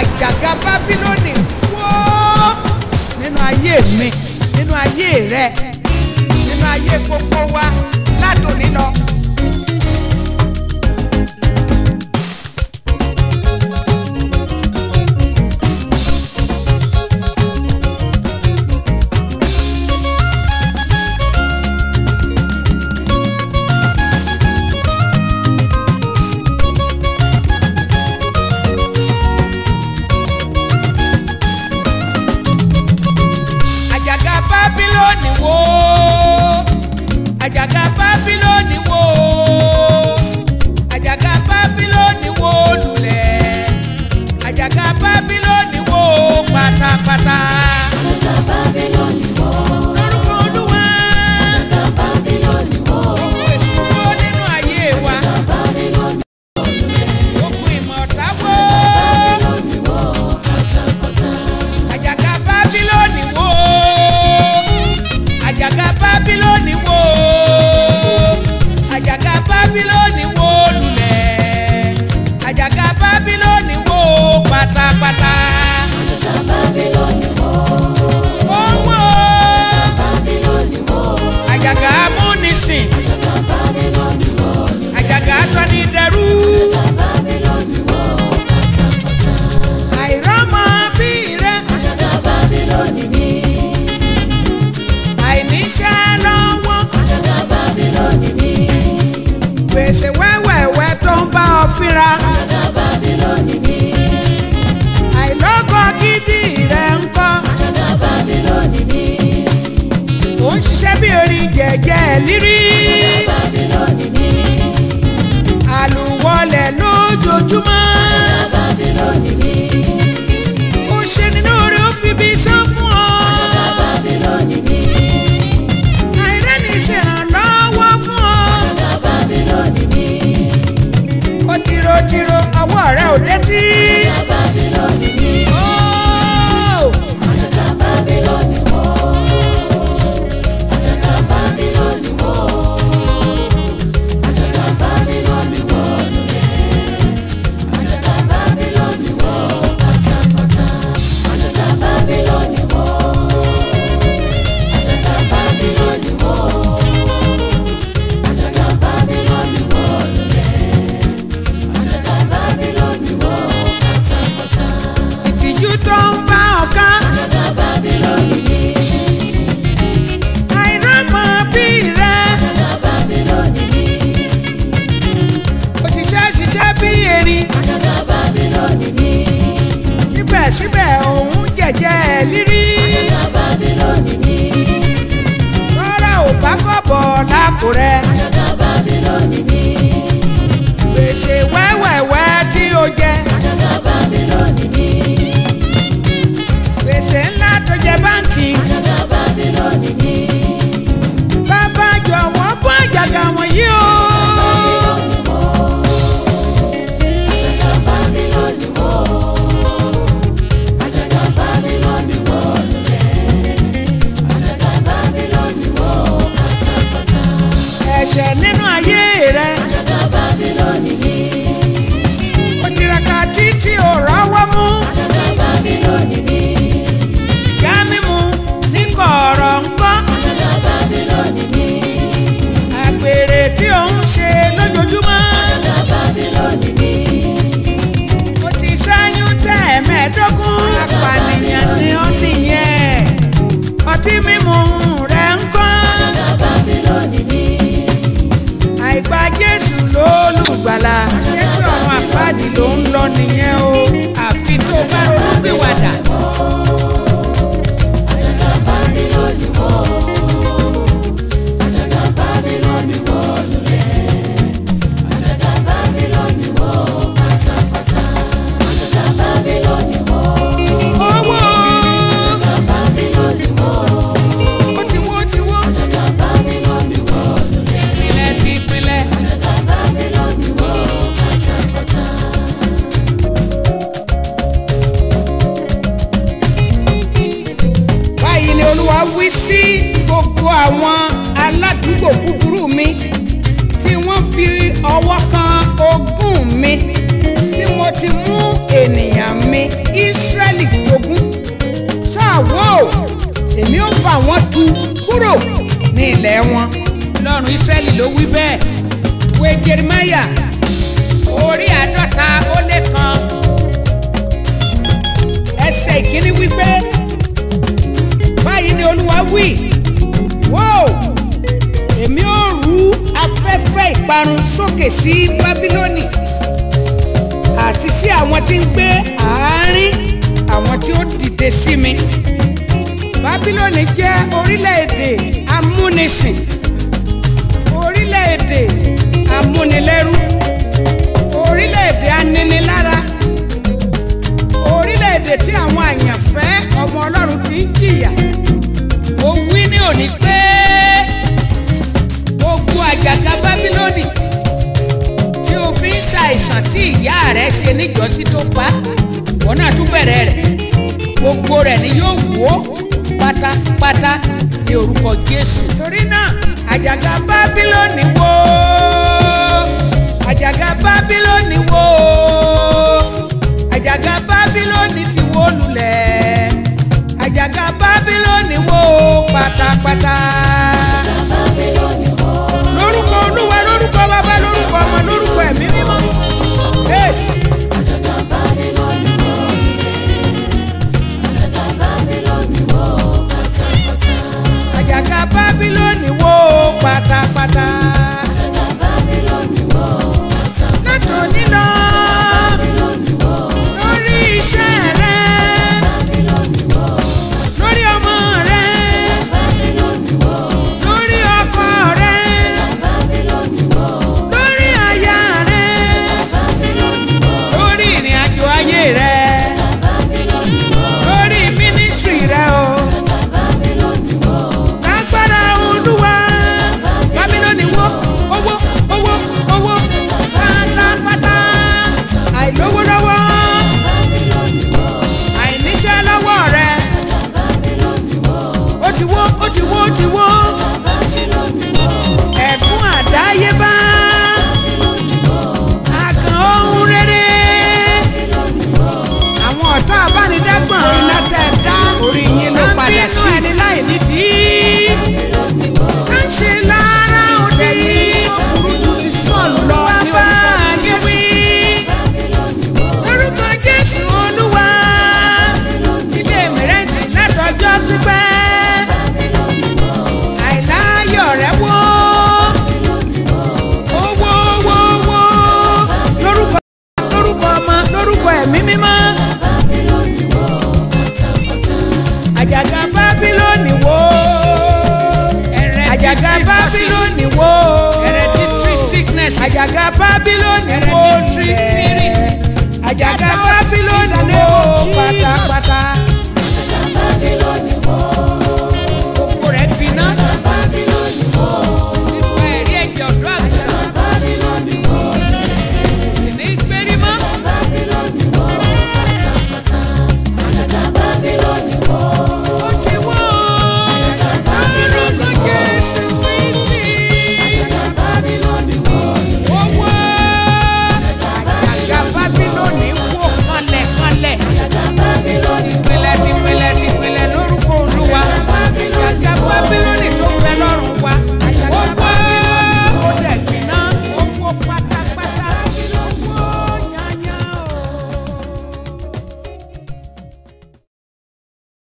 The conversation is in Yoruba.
àjàgà bábílónì wó nínú ayé mi nínú ayé rẹ nínú ayé gbogbo wa látòní lọ. àjàgà bábílónì wó àjàgà bábílónì wó àjàgà bábílónì wó lulẹ̀ àjàgà bábílónì wó pátápátá. Àjàgà Bábílónì wó. lórúkọ olúwa Àjàgà Bábílónì wó. èsì wo nínú ayé wa Àjàgà Bábílónì ogun ìmọ̀ ọ̀tá wó Bábílónì wó pátápátá. àjàgà bábílónì wó àjàgà bábílónì wó àjàgà bábílónì wó lulẹ̀ àjàgà bábílónì wó pátápátá. Àjàgà Bábílónì wó. ó wó Bábílónì wó. àjàgà amúnisìn Àjàgà Bábílónì wó. àjàgà sọ́nidẹ́rú Àjàgà Bábílónì wó pátápátá. àìrọ́mọ bí rẹ Àjàgà Bábílónì ní. àìníṣẹ́ lọ́wọ́ Àjàgà Bábílónì ní. gbèsè wẹ́wẹ́wẹ́ tó ń bá ọ fínra Àjàgà Bábílónì ní. àìlọ́kọ̀ gidi rẹ ń kọ́. Àjàgà Bábílónì ní. ó ń ṣiṣẹ́ bí orin jẹ̀jẹ̀ lírí Àjàgà Bábílónì ní. àlùwọlẹ̀ lójoojúmọ́ Àjàgà Bábílónì ní. ó ṣe nínú rẹ̀ ó fi bí sán fún ọ Àjàgà Bábílónì ní. àìrẹ́ni ṣèrànlọ́wọ́ fún ọ Àjàgà Bábílónì ní. ó tìrotìro ọwọ́ rẹ̀ ò létí Àjàgà Bábílónì ní. Ó, Àjàgà Bábílónì wó. Àjàgà Bábílónì wó. Àjàgà Bábílónì wó lulẹ̀. Àjàgà Bábílónì wó pátápátá. Àjàgà Bábílónì wó. Àjàgà Bábílónì wó. Àjàgà Bábílónì wó lulẹ̀. Àjàgà Bábílónì wó pátápátá. ìtìjú tó ń bá ọ̀ká Àjàgà Bábílónì ní. àìrọ́mọ bí rẹ Àjàgà Bábílónì ní. òṣìṣẹ́ ṣiṣẹ́ bí erin Àjàgà Bábílónì ní. síbẹ̀síbẹ̀ òun jẹ̀jẹ̀ lírí Àjàgà Bábílónì ní. rárá ò bá kọ̀ bọ̀ lápò rẹ̀. Àjàgà Bábílónì ní. gbèsè wẹ́wẹ́wẹ́ tí ó jẹ Àjàgà Bábílónì ní. gbèsè ńlá tó jẹ báǹkì Àjàgà Bábílónì ní. bàbá jọ̀wọ́ bọ́ àjàgà wọ̀nyí o. Bábílónì wó. Àjàgà Bábílónì wó. Àjàgà Bábílónì wó lulẹ̀. Àjàgà Bábílónì wó pátápátá. ẹ̀ṣẹ̀ nínú ayé rẹ Àjàgà Bábílónì ní. ó tiraka títí ò rọ́wọ́ mú Àjàgà Bábílónì ní. ìyá mímu ní kọ̀ọ̀rọ̀ ńkọ́ Àjàgà Bábílónì ní. àgbèrè tí ò ń ṣe lójoojúmọ́ Àjàgà Bábílónì ní. ó ti ṣẹ́yún tẹ́ ẹ̀mẹ́ẹ̀ẹ́dógún apànìyàn ni ó nìyẹn ọtí mímu rẹ ńkọ́ Àjàgà Bábílónì ní. àìgbà Jésù lólùgbàlà ṣé pé ọ̀run àpáàdì ló ń lọ nìyẹn o àfi tó bá ronúpìwàdà. Àjàgà Bábílónì wó. Àjàgà Bábílónì wó lulẹ̀. Àjàgà Bábílónì wó pátápátá. Àjàgà Bábílónì wó. owó Àjàgà Bábílónì wó. ó ti wó ti wó Àjàgà Bábílónì wó lulẹ̀. ìpìlẹ̀ ti ìpìlẹ̀. Àjàgà Bábílónì wó pátápátá. báyìí ni olúwa wí sí gbogbo àwọn aládùúgbò búburú mi tí wọ́n fi ọwọ́ kan ogún mi tí mo ti mú ènìyàn mi àwọn tú kúrò ní ilẹ̀ wọn lọ́run Ísírẹ́lì ló wí bẹ́ẹ̀ wé Jeremáyà orí àádọ́ta ó lé kan ẹsẹ̀ ìkíní wípé báyìí ni Olúwa wí wò èmi ó rú afẹ́fẹ́ ìparun sókè sí Bábílónì àti sí àwọn tí ń gbé àárín àwọn tí ó dìde sí mi Bábílónì jẹ́ orílẹ̀-èdè amúnisìn orílẹ̀-èdè amúnilẹ́rú orílẹ̀-èdè aninilára orílẹ̀-èdè tí àwọn àyànfẹ́ ọmọ Ọlọ́run ti ń jìyà mo wí ní òní pé gbogbo àjàgà Bábílónì tí o fi ń ṣàìsàn tí ìyá rẹ ṣe níjọ́sí tó pa wọn náà tún bẹ̀rẹ̀ rẹ̀ gbogbo rẹ̀ ni yóò wó pátápátá ní orúkọ Jésù. torí náà àjàgà Bábílónì wó àjàgà Bábílónì wó àjàgà Bábílónì ti wó lulẹ̀ àjàgà Bábílónì wó pátápátá.